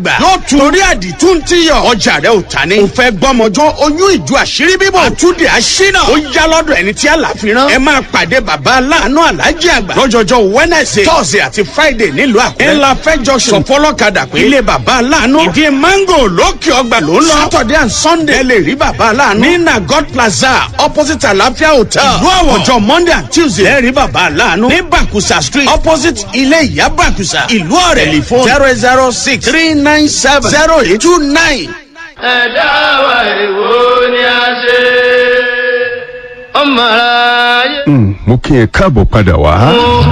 gbà yóò tún torí àdìtú ń tíyọ̀ ọjà rẹ ò ta ni. o fẹ́ gbọ́mọjọ́ oyún ìjọ àṣírí bíbọ̀ àtúndì àṣínà ó yá lọ́dọ̀ ẹni tí àlàfi rán. ẹ máa pàdé bàbá aláàánú alájí àgbà lọ́jọ́jọ́ wednesday thursday àti friday nílùú àkúrẹ́. ńlá fẹjọ sọ fọlọ́kadà pé ilé bàbá aláàánú ìdí mango lókè ọgbà ló ń lọ. saturday and sunday ẹ lè rí bàbá aláàánú. ní nagod plaza opposite àlàáfíà hotel. ìlú àwọ̀ ọjọ́ monday and tuesday ẹ rí bàbá aláàánú. ní bakusa street opposite ilé ìyá bakusa ìlú ọ̀rẹ́ telephone zero zero six three nine seven zero eight two nine. ẹ̀dá wa èwo ni a ṣe ọmọ ara yẹ. mo kí ẹ káàbọ̀ padà wá.